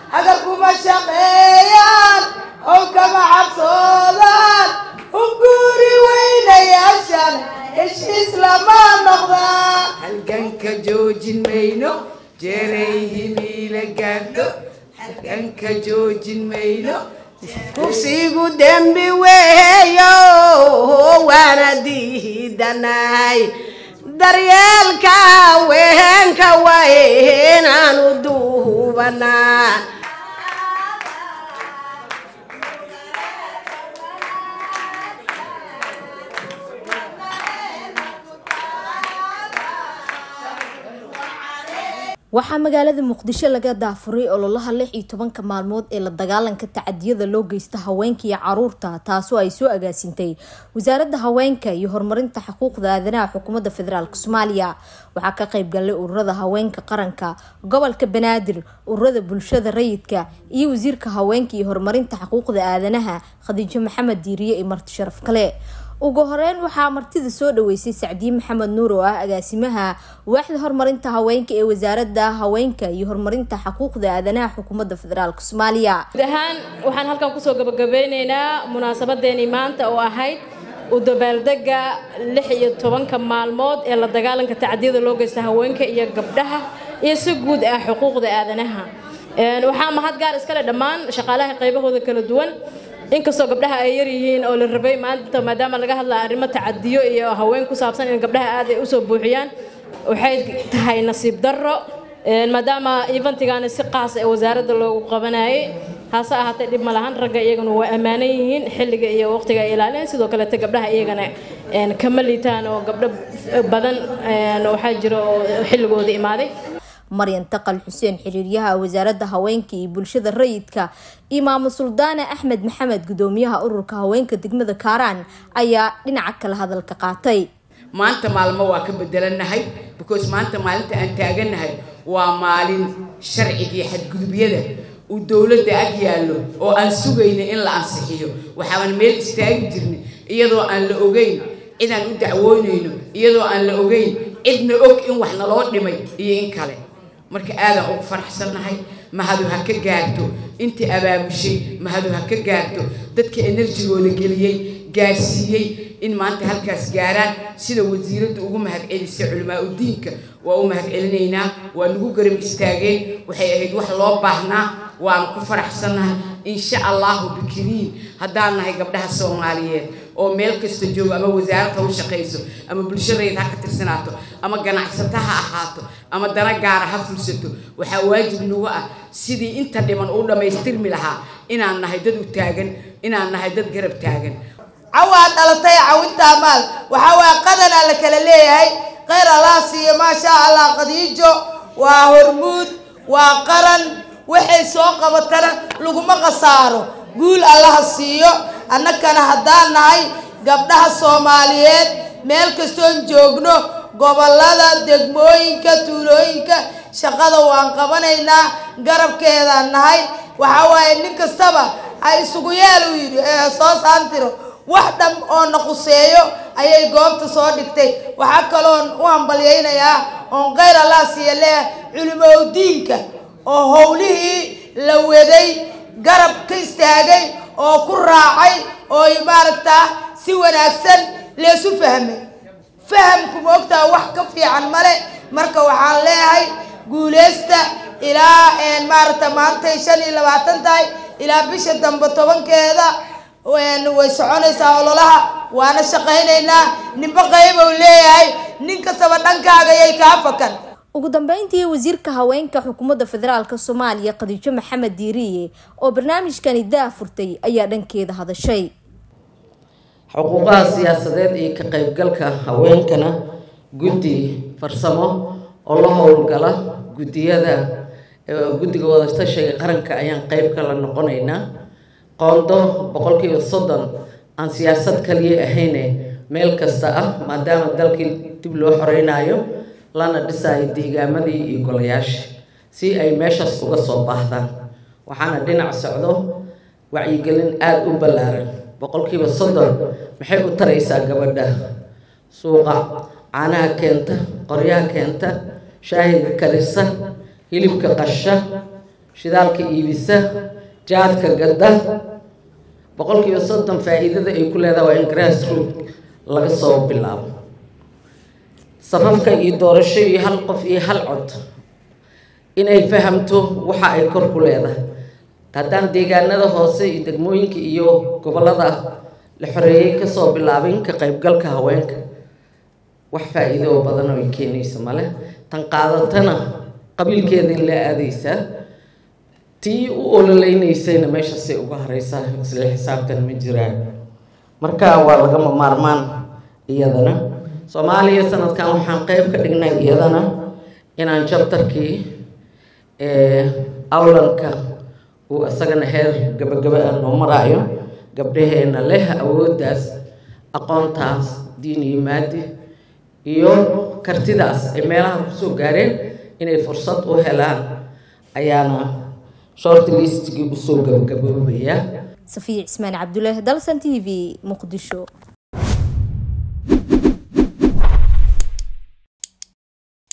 hagar kuma shaqeeyaan how kama cabsoodaan hunguri weynayaashan heshiis lama noqdaan halganka joojin mayno jeeray himiila gaarto halganka joojin mayno kufsigu dembi weeyo waana diidanay daryeelka weenka waynaanu duubanaa waxaa magaalada muqdisho laga daafuray ololaha lix iyo tobanka maalmood ee la dagaalanka tacadiyada loo geysta haweenka iyo caruurta taasoo ay soo agaasintay wasaaradda haweenka iyo horumarinta xuquuqda aadanaha xukuumadda federaalk soomaaliya waxaa ka qayb galay ururada haweenka qaranka gobolka banaadir ururada bulshada rayidka iyo wasiirka haweenka iyo horumarinta xuquuqda aadanaha khadiijo maxamed diiriye iyo marti sharaf kale ugu horeyn waxaa martida soo dhaweysay sacdiye maxamed nuur oo ah agaasimaha waaxda horumarinta haweenka ee wasaaradda haweenka iyo horumarinta xuquuqda aadanaha xukuumadda federaalk soomaaliya guud ahaan waxaan halkan kusoo gabagabeyneynaa munaasabadeeni maanta oo ahayd u dabaaldega lix iyo tobanka maalmood ee la dagaalanka tacadiyada loo geysta haweenka iyo gabdhaha iyo si guud ah xuquuqda aadanaha waxaa mahad gaar iskale dhammaan shaqaalaha qaybahooda kala duwan inkastoo gabdhaha ay yaryihiin oo la rabay maanta maadaama laga hadlaya arrimo tacadiyo iyo haween ku saabsan in gabdhaha aad ay usoo buuxiyaan waxay tahay nasiib darro maadaama eventigana si qaas ee wasaaradda loogu qabanayay hase ahaatee dhib ma lahan ragga iyagana waa ammaanan yihiin xilliga iyo waqtiga ay ilaaliyeen sidoo kaleete gabdhaha iyagana kama liitaan oo gabdho badan waxaa jira oo xilligooda imaaday maryan taqal xuseen xiriiryaha wasaaradda haweenka iyo bulshada rayidka iyo maamul suldaane axmed maxamed gudoomiyaha ururka haweenka degmada kaaraan ayaa dhinaca kale hadalka qaatay maanta maalmo waa ka bedelanahay because maanta maalinta aan taaganahay waa maalin sharcigii xadgudubyada uu dowladda ag yaallo oo aan sugayna in la ansixiyo waxaaban meel istaagi jirnay iyadoo aan la ogeyn cidaan u dacwoonayno iyadoo aan la ogeyn cidna og in wax naloo dhimay iyo in kale marka aadaan ugu faraxsannahay mahadu ha ka gaarto intii abaabushay mahadu ha ka gaarto dadka enerjigooda geliyey gaarsiiyey in maanta halkaas gaaraan sida wasiiraddu ugu mahadcelisay culimaa udiinka waa u mahadcelinaynaa waa nagu garab istaageen waxay ahayd wax loo baahnaa waanu ku faraxsannahay insha allahu bikiriin haddaan nahay gabdhaha soomaaliyeed oo meel kasta joogo ama wasaarad ha u shaqayso ama bulshadayd ha ka tirsanaato ama ganacsata ha ahaato ama dana gaara ha fulsato waxaa waajib nagu ah sidii inta dhiman uu dhammaystirmi lahaa inaan nahay dad u taagan inaan nahay dad garab taagan cawaa dhalatay cawintaa maal waxaa waa qadanaa la kala leeyahay kheyr allah siiyo maashaa allah qadiijo waa hormuud waa qaran waxay soo qabatana laguma khasaaro guul allaha siiyo annakana haddaan nahay gabdhaha soomaaliyeed meel kastoon joogno gobollada degmooyinka tuulooyinka shaqada waan qabanaynaa garabkeedaan nahay waxaa waaye nin kastaba ha isugu yeel uu yidhi ee soo saantiro wax dham oo na quseeyo ayay goobta soo dhigtay waxaa kaloon u hambalyaynayaa oon kheyr allah siiya leeyahay culimowdiinka oo howlihii la waday garab ka istaagay oo ku raacay oo maaragtaa si wanaagsan leesu fahmay fahamku ma ogtaa wax ka fiican male marka waxaan leeyahay guuleysta ilaa maaragta maantay shan iyo labaatan tahay ilaa bisha dambe tobankeeda way soconaysaa ololaha waana shaqaynaynaa ninba qaybow leeyahay nin kastaba dhankaaga yay kaa fakan ugu dambeyntii wasiirka haweenka xukuumadda federaalk soomaaliya khadiijo maxamed diiriye oo barnaamijkani daafurtay ayaa dhankeeda hadashay xuquuqaha siyaasadeed iyo ka qaybgalka haweenkana guddi farsamo oo la howlgala guddiyada guddiga wadatashiga qaranka ayaan qeyb kala noqonaynaa qoondo boqolkiiba soddon aan siyaasad kaliya ahayne meel kasta ah maadaama dalkii dib loo xoreynayo lana dhisayo deegaamadii iyo golayaasha si ay meeshaas uga soo baahdaan waxaana dhinac socdo wacyigelin aada u ballaaran boqolkiiba soddon maxay u taraysaa gabadha suuqa caanaha keenta qoryaha keenta shaahiga karisa hilibka qasha shidaalka iibisa jaadka gadda boqolkiiba soddon faa-iidada ay ku leedahay waa in grassroot laga soo bilaabo safafka iyo doorasho iyo hal qof iyo hal cod inay fahamto waxa ay kor ku leedahay haddaan deegaanada hoose iyo degmooyinka iyo gobollada la xoreeyey kasoo bilaabin ka qaybgalka haweenka wax faa-iido oo badan oo ay keenaysa male tan qaadatana qabiilkeeda in la aadaysaa tii u ololeynaysayna meeshasay uga hareysaa isla xisaabtan ma jiraan marka waa lagama maarmaan iyadana soomaaliya sanadkan waxaan qeyb ka dhignay iyadana inaan jabtarkii awlanka uu isagana heer gabagaba ah noo maraayo gabdhaheena leh awooddaas aqoontaas diin iyo maadi iyo kartidaas ay meelaha kusoo gaareen inay fursad u helaan ayaana short listigii usoo gabagaboobaya safiya cismaan cabdulaahi dalsan t v muqdisho